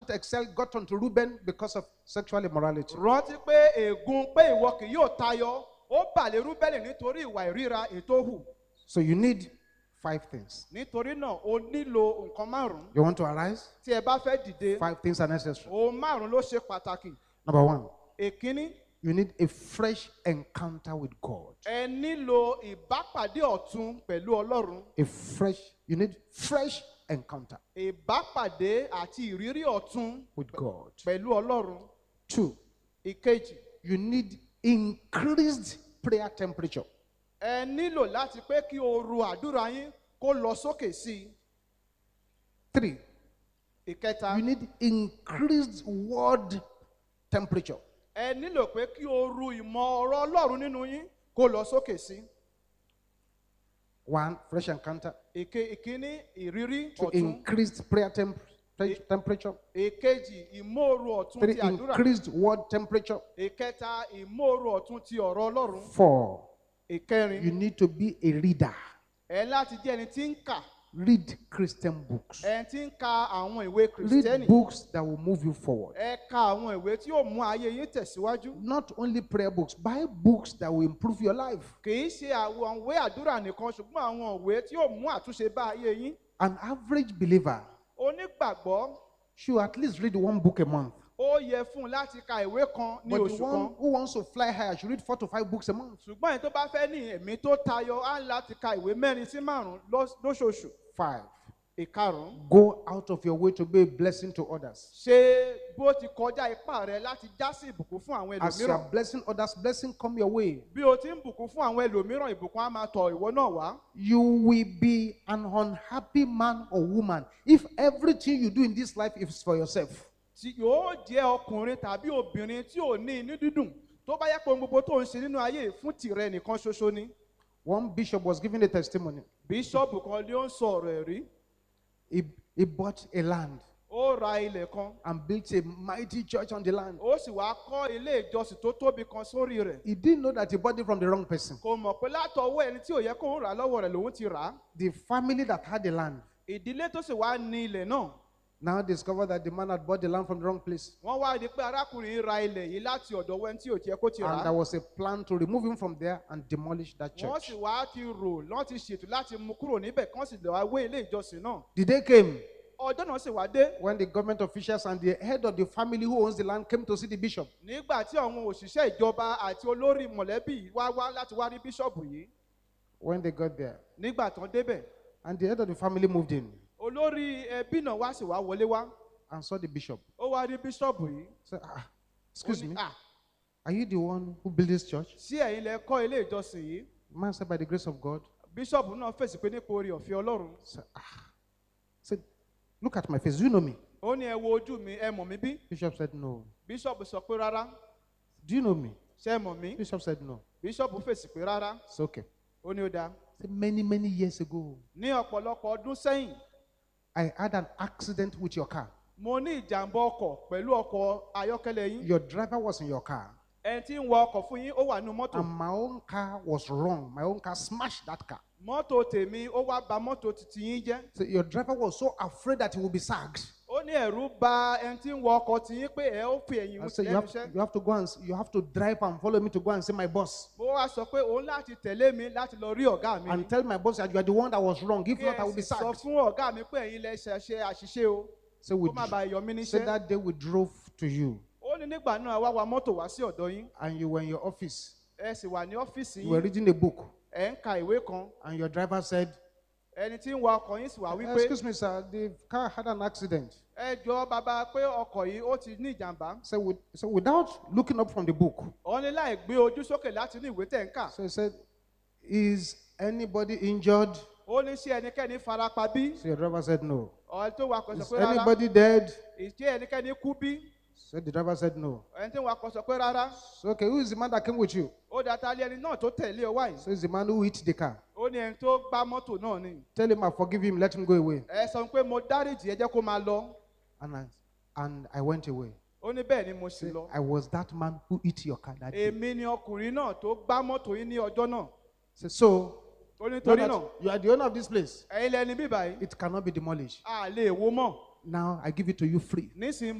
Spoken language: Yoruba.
not excel got onto Reuben because of sexual immorality. rántí pé ègún pé ìwọ kì yóò tayọ ó bà lé rúbẹ́lì nítorí ìwà ìríra ètò hù So you need five things. nítorí náà o nílò nǹkan márùn-ún You want to arise? tí ẹ bá fẹ́ dìde Five things are necessary. ohun márùn-ún ló ṣe pàtàkì Number one, èkíní you need a fresh encounter with God. ẹ nílò ìbápàdé ọ̀tun pẹ̀lú ọlọ́run A fresh, you need fresh encounter ìbápàdé àti ìrírí ọ̀tun with God. pẹ̀lú ọlọ́run Two, ìkejì you need increased prayer temperature. ẹ nílò láti pé kí ooru àdúrà yín kó lọ sókè sí i Three, ìkẹta you need increased word temperature. ẹ nílò pé kí ooru ìmọ̀ ọ̀rọ̀ ọlọ́run nínú yín kó lọ sókè sí i One, fresh encounter. ìke ìkíní ìrírí Two, ọ̀tun increased prayer temp- te- temperature. ìkejì ìmóoru ọ̀tun Three, ti àdúrà increased word temperature. ìkẹta ìmóoru ọ̀tun ti ọ̀rọ̀ ọlọ́run Four, ìkẹrin you need to be a reader. ẹ láti jẹ́ ẹni tí ń kà Read Christian books. ẹni tí ń ka àwọn ìwé Read kìrìsìtẹ́nì books that will move you forward. ẹ ka àwọn ìwé tí yóò mú ayé yín tẹ̀síwájú Not only prayer books, buy books that will improve your life. kì í ṣe àwọn ìwé àdúrà nìkan ṣùgbọ́n àwọn ìwé tí yóò mú àtúnṣe bá ayé yín An average believer onígbàgbọ́ should at least read one book a month. ó yẹ fún un láti ka ìwé kan ní But the oṣù one kan who wants to fly higher should read four to five books a month. ṣùgbọ́n ẹni tó bá fẹ́ ní ẹ̀mí tó tayọ á láti ka ìwé mẹ́rin sí márùn-ún lọ́s- lóṣooṣù Five, ìkarùn-ún go out of your way to be a blessing to others. ṣe bó ti kọjá ipá rẹ láti já sí ìbùkún fún àwọn As you ẹlòmíràn are blessing others, blessing come your way. bí o ti ń bùkún fún àwọn ẹlòmíràn ìbùkún á máa tọ̀ ìwọ náà wá You will be an unhappy man or woman if everything you do in this life is for yourself. tí yóò jẹ́ ọkùnrin tàbí obìnrin tí ò ní inú dídùn tó bá yẹ pé ohun gbogbo tó ń ṣe nínú ayé fún tìrẹ nìkan ṣoṣo ni One bishop was giving a testimony. bíṣọ́ọ̀bù kan ló ń sọ ọ̀rọ̀ ẹ̀rí He, he bought a land ó ra ilẹ̀ kan and built a mighty church on the land. ó sì wá kọ́ ilé ìjọsìn tó tóbi kan sórí rẹ̀ He didn't know that he bought it from the wrong person. kò mọ̀ pé látọwọ́ ẹni tí ò yẹ kóun rà lọ́wọ́ rẹ̀ lòun ti rà á The family that had the land ìdílé tó sì wá ní ilẹ̀ náà now discovered that the man had bought the land from the wrong place. wọ́n wá rí i pé arákùnrin yìí ra ilẹ̀ yìí láti ọ̀dọ̀ wẹ́n tí ò tiẹ̀ kó ti rà And á there was a plan to remove him from there and demolish that wọ́n church. sì wá ti rò lọ́n ti ṣètò láti mú kúrò níbẹ̀ kán sì lọ́ọ́ wé ilé ìjọsìn náà The day came ọjọ́ náà sì wá dé when the government officials and the head of the family who owns the land came to see the bishop. nígbà tí àwọn òṣìṣẹ́ ìjọba àti olórí mọ̀lẹ́bí yìí wá wá láti wá rí bíṣọ̀bù yìí When they got there, nígbà tán débẹ̀ and the head of the family moved in olórí ẹbí náà wá sì wá wọlé wá and saw the bishop. ó wá rí bíṣọ̀bù yìí Said, ah, ó excuse ní, me, "Ah, are you the one who built this church? sí ẹ̀yin lẹ kọ́ ilé ìjọsìn yìí The man said, by the grace of God. bíṣọ̀bù náà fèsì pé nípa orí ọ̀fẹ́ ọlọ́run Said, ah. Said, look at my face. Do you know me? ó ní ẹ wo ojú mi ẹ mọ̀ mí bí Bishop said, no. bíṣọ̀bù sọ pé rárá Do you know me? ṣé ẹ mọ̀ mí Bishop said, no. bíṣọ̀bù fèsì pé rárá It's okay. ó ní ó dáa Said, many, many years ago, ní ọ̀pọ̀lọpọ̀ ọdún sẹ́yìn I had an accident with your car. mo ní ìjàmbá ọkọ̀ pẹ̀lú ọkọ̀ ayọ́kẹ́lẹ́ yín Your driver was in your car. ẹni tí ń wọ ọkọ̀ fún yín ó wà nínú mọ́tò And my own car was wrong. My own car smashed that car. mọ́tò tèmi ó wá ba mọ́tò titi yín jẹ́ So your driver was so afraid that he would be sacked. ó ní ẹ̀rú ba ẹni tí ń wọ ọkọ̀ tí yín pé ẹ ó fi ẹ̀yìn I mú said, you lẹ́nu have, iṣẹ́ you have to go and you have to drive and follow me to go and see my boss. mo wá sọ pé òun láti tẹ̀lé mi láti lọ rí ọ̀gá mi And tell my boss that you are the one that was wrong. If kí not, I ẹ will be sì sọ sacked. fún ọ̀gá mi pé ẹ̀yin lẹ ṣe ṣe àṣìṣe o So we kó má bàa yọ mí so níṣẹ́ that day we drove to you ó ní nígbà náà wá wa mọ́tò wá sí ọ̀dọ̀ yín and you were in your office. ẹ sì wà ní ọ́fíìsì You were yín reading a book ẹ̀ ń ka ìwé kan and your driver said, ẹni tí ń wa ọkọ̀ yín sì wá wípé Excuse me, sir, the car had an accident. ẹ jọ bàbá pé ọkọ̀ yìí ó ti ní ìjàmbá So, with, so without looking up from the book, òun ní láì gbé ojú sókè láti ní ìwé tẹ̀ ń kà so he said, Is anybody injured? ó ní ṣé ẹnikẹ́ni farapa bí So your driver said, No. ọ̀rẹ́ tó wakọ̀ sọ Is pé rárá anybody dead? ìṣe ẹnikẹ́ni kú bí So the driver said, No. ẹni tí ń wakọ̀ sọ pé rárá So, okay, who is the man that came with you? ó dàtà lé ẹni náà tó tẹ̀lé ọ wáyé So it's the man who hit the car. ó ní ẹni tó gbá mọ́tò náà ni Tell him I forgive him, let him go away. ẹ sọ pé mo dáríjì ẹ jẹ́ kó máa lọ And I, and I went away. ó ní bẹ́ẹ̀ ni mo sì Say, lọ I was that man who hit your car that day. èmi ni ọkùnrin náà tó gbá mọ́tò yín ní ọjọ́ náà Say, so, ó ní now torí that náà you are the owner of this place. ẹ̀yin lẹni bíbá yìí It cannot be demolished. a lè wo mọ́ Now I give it to you free. nísìnyí